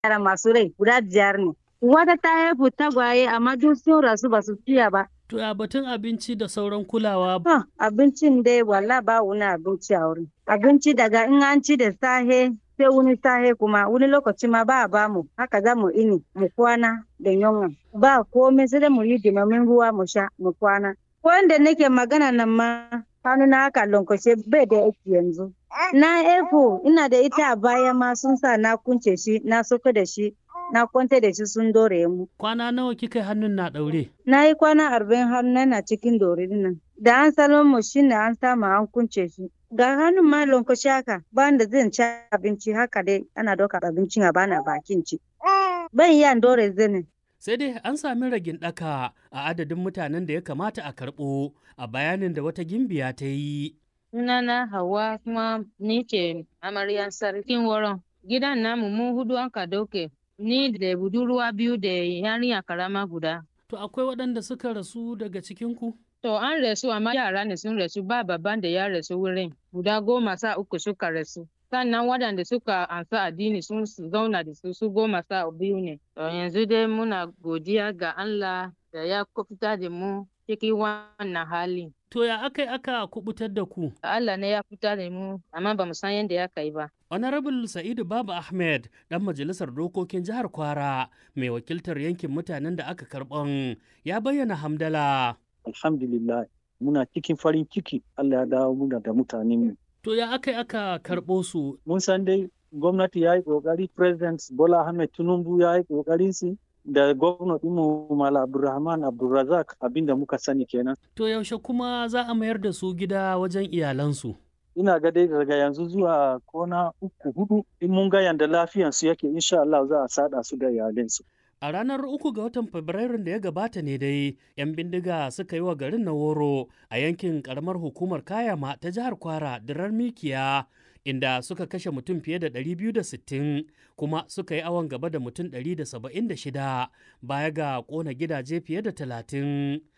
yara masu rai guda biyar ne. Wata ta haifu tagwaye amma duk sun rasu ba su ciya ba. To ya batun abinci da sauran kulawa. Huh, abincin dai walla ba wani abinci a wurin. Abinci daga in an ci da sahe sai wani sahe kuma wani lokaci ma ba a ba mu haka za mu ini mu kwana da yunwa. Ba komai sai dai mu yi dimamin ruwa mu sha mu kwana. Wanda nake magana nan ma hannu na haka lankwashe bai da aiki yanzu. Na efo ina da ita a baya ma sun sa na kunce shi na soka da shi na kwanta da shi sun dore mu. Kwana nawa kika yi hannun na ɗaure? Na yi kwana arba'in hannu na cikin dore nan. Da an salon mu shi ne an samu an kunce shi. Ga hannun ma lankwashe haka ba da zan ci abinci haka dai ana doka abincin a bana bakin ci. Ban iya dore zane. Sai dai an sami ragin ɗaka a adadin mutanen da ya kamata a karɓo a bayanin da wata gimbiya ta yi. Sunana Hauwa kuma ni ce amaryan sarkin wurin. Gidan namu mu hudu an ka dauke. Ni da budurwa biyu da yarinya karama guda. To akwai waɗanda suka rasu daga cikinku? To an rasu amma yara ne sun rasu ba babban da ya rasu wurin. Guda goma sa uku suka rasu. Sannan waɗanda suka ansa addini sun zauna da su su goma sa biyu ne. To yanzu dai muna godiya ga Allah da ya fita da mu cikin wannan hali. To ya aka yi aka kubutar da ku? Allah ne ya fita da mu amma ba mu san yadda ya kai ba. Honorable Sa'idu Baba Ahmed, ɗan majalisar dokokin jihar Kwara, mai wakiltar yankin mutanen da aka karɓan, ya bayyana hamdala. Alhamdulillah, muna cikin farin ciki Allah ya dawo muna da mutanen To ya aka yi aka karɓo su? Mun san dai gwamnati ya yi ƙoƙari, President Bola Ahmed Tinubu ya yi ƙoƙarin su da gwamnatinmu Mala Abdulrahman Abdulrazak abinda muka sani kenan. To yaushe kuma za a mayar da su gida wajen iyalansu? ina ga dai daga yanzu zuwa kona uku hudu in mun ga yanda lafiyansu yake insha Allah za a sada su da iyalinsu. A ranar uku ga watan Fabrairun da ya gabata ne dai, 'yan bindiga suka yi wa garin na woro a yankin karamar hukumar Kayama ta jihar Kwara dirar Mikiya, inda suka kashe mutum fiye da 260 kuma suka yi awon gaba da mutum 176 baya ga kona gidaje fiye da 30.